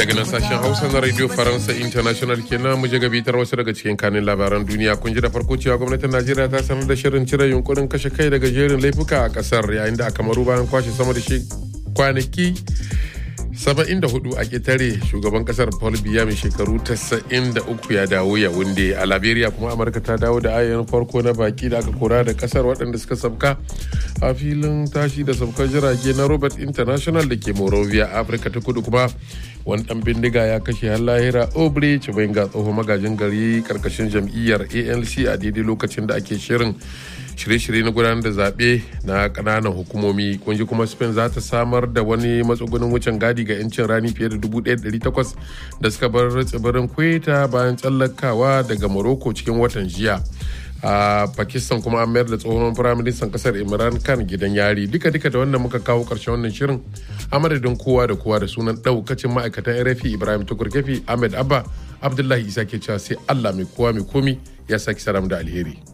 daga nan sashen hausa na radio faransa international kenan mu je gabitar wasu daga cikin kanin labaran duniya kun ji da farko cewa gwamnatin najeriya ta sanar da shirin cire yunkurin kashe kai daga jerin laifuka a kasar yayin da aka maru bayan kwashe sama da shi kwanaki 74 a ƙetare shugaban kasar paul biya mai shekaru 93 ya dawo ya wunde a liberia kuma amurka ta dawo da ayyanin farko na baki da aka kora da kasar waɗanda suka sabka a filin tashi da sabkar jirage na robert international da ke morovia afirka ta kudu kuma wani dan bindiga ya kashe har lahira obre chibenga tsohon magajin gari karkashin jam'iyyar anc a daidai lokacin da ake shirin shirye-shirye na gudanar da zaɓe na ƙananan hukumomi kunji kuma spain za ta samar da wani matsugunin wucin gadi ga 'yancin rani fiye da 1,800 da suka bar tsibirin kweta bayan tsallakawa daga morocco cikin watan jiya a pakistan kuma an mayar da tsohon firaministan kasar imran khan gidan yari duka duka da wannan muka kawo karshen wannan shirin a madadin kowa da kowa da sunan daukacin ma'aikatan rfi ibrahim tukurkefi ahmed abba abdullahi isa ke cewa sai allah mai kowa mai komi ya saki saram da alheri